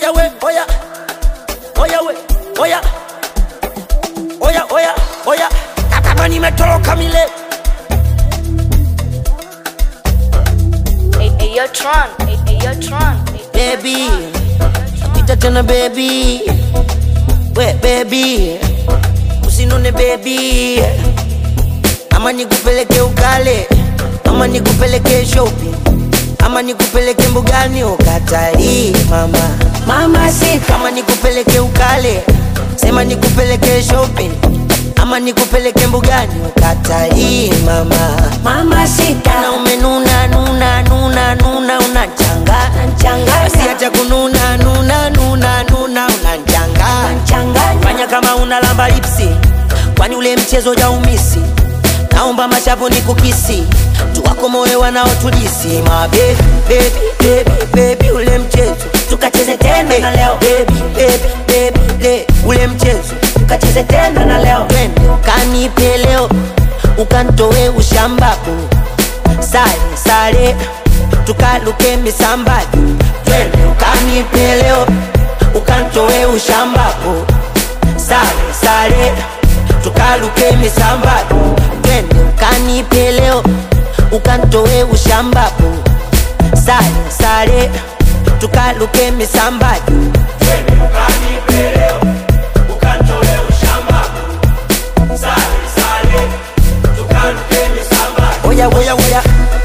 oya we oya oya we oya oya oya oya kama nimetoroka mile Hey, hey, yo, Tron. Hey, hey, yo, Tron. Hey, hey, yo, baby Tron. ita tena baby we baby usinone baby ama nikupeleke ukale ama nikupeleke shopping ama nikupeleke mbugani ukatalii mama Mama sita, kama nikupeleke ukale sema nikupeleke shopping ama nikupeleke mbugani ukatalii mama mama sita, na umenuna nuna nuna nuna unachangana Unachanganya. basi acha kununa nuna nuna nuna unachangana changanya, fanya kama unalamba lipsi kwani ule mchezo jaumisi naomba mashavu ni kukisi tuwako moyo wanaotulisi ma baby baby baby baby ule mchezo tukacheze tena na leo, baby baby baby le ule mchezo tukacheze tena na leo, twende ukanipe leo ukantoe ushambaku sale sale tukaluke misambaju twende ukanipe leo ukantoe ushambaku sale sale tukaluke misambaju twende ukanipe leo ukantoe ushambaku sale sale tukaluke misambaju oya oya oya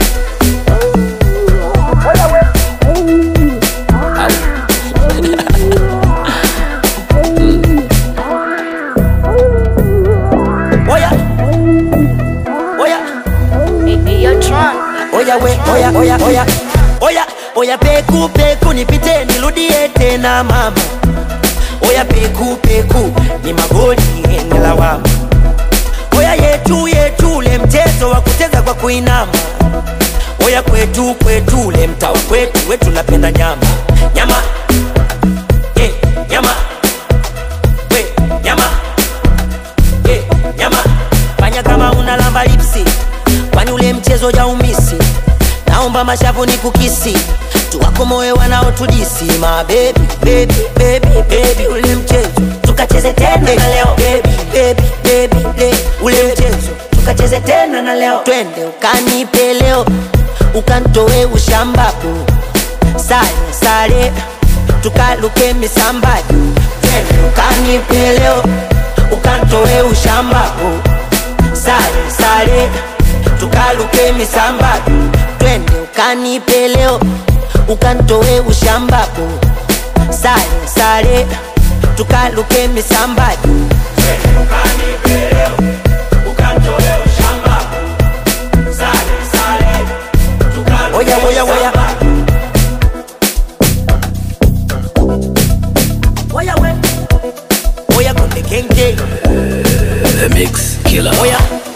oya oya Hey, hey, yo, Tron. oya we oya oya oya oya oya peku peku nipite nirudie tena mama oya peku peku ni magoli ni lawama oya yetu yetu ule mchezo wa kucheza kwa kuinama oya kwetu kwetu ule mtao kwetu wetu napenda nyama nyama eh, nyama we nyama eh, nyama fanya kama unalamba lipsi kwani ule mchezo jaumisi naomba mashavu ni kukisi tuwako moyo wanaotudisi ma baby baby baby baby ule mchezo tukacheze tena na leo, baby baby baby le ule mchezo tukacheze tena na leo, twende ukanipe leo ukantoe ushambaku sale sale tukaluke misambaju twende ukanipe leo ukantoe ushambaku sale sale tukaluke misambaju twende ukanipe leo ukantoe ushambaku sale sale tukaluke misambaju oya oya oya oya we oya konde kenge The Mix Killer. oya